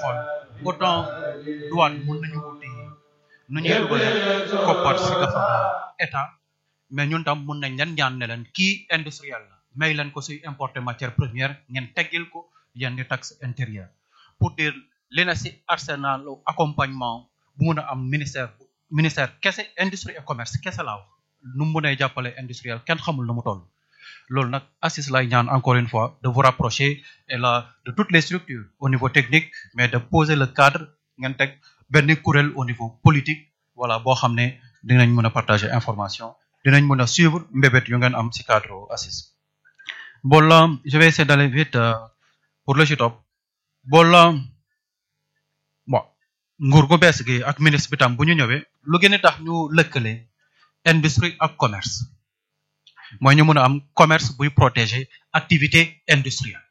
xool autant douane mun nañu wuti nu ñuy dugalee koppar si gafa état mais ñun tam mun nañ leen ñaan ne leen kii industriel la may leen ko si importer matière première ngeen teggil ko yenn di taxe intérieure pour dire li na si arsenal accompagnement bu mun a am ministère ministère kese industrie et commerce kese laa wax nu mu mënee jàppale industriel kenn xamul nu mu toll loolu nag assis lay ñaan encore une fois de vous rapprocher et là de toutes les structures au niveau technique mais de poser le cadre ngeen teg benn kuréel au niveau politique voilà boo xam ne dinañ mën a partager information dinañ mën a suivre mbébét yu ngeen am ci cadre assis bon là je vais essayer d'aller vite euh, pour le ci topp bon là bon nguur gu bees gi ak ministre bi tam bu ñu ñëwee lu gën a tax ñu lëkkale industrie ak commerce mooy ñu mën a am commerce buy protéger activité industrielle